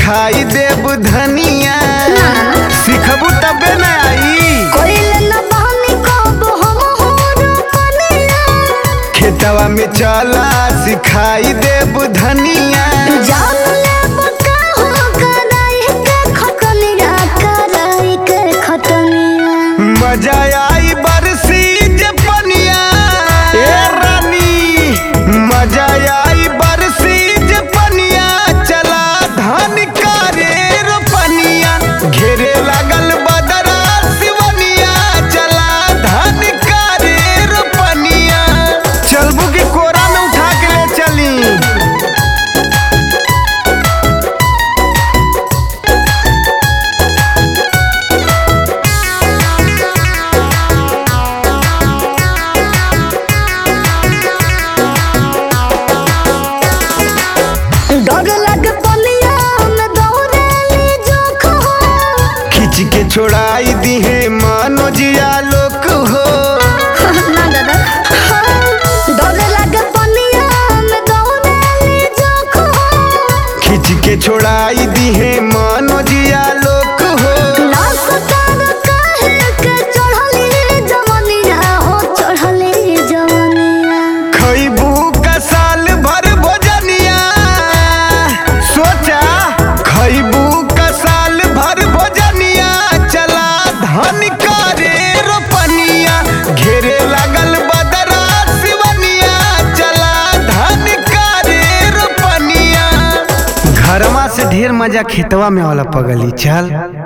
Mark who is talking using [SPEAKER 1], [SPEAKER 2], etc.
[SPEAKER 1] सिखाई देब धनिया सिखबू तबे न आई
[SPEAKER 2] कोइल न बहनी कब हम हो रोपनिया
[SPEAKER 1] खेतवा में चला सिखाई देब धनिया
[SPEAKER 2] जान ले बका हो कराई के खटनिया कराई के खटनिया
[SPEAKER 1] मजा आई बरसी जे पनिया ए रानी मजा आई बरसी जे पनिया चला धान करे रोपनिया घेरे लागल बदरा सिवनिया चला धान करे रोपनिया चलबू की कोरा में उठा के ले चली
[SPEAKER 2] डर लग पनिया में दौड़ेली जोख हो
[SPEAKER 1] खींच के छोड़ाई दी है मनोजिया लोक हो
[SPEAKER 2] ना दादा डर लग पनिया में दौड़ेली जोख हो
[SPEAKER 1] खींच के छोड़ाई दी है मनोजिया लोक हो
[SPEAKER 2] ना सतार काहे के चढ़ली जवनिया हो चढ़ली जवनिया
[SPEAKER 1] खैबू का साल भर भोजनिया सोचा खैबू का साल भर भोजनिया चला धन करे रोपनिया घेरे लागल बदरा सिवनिया चला धन करे रोपनिया घरवा से ढेर मजा खेतवा में वाला पगली चल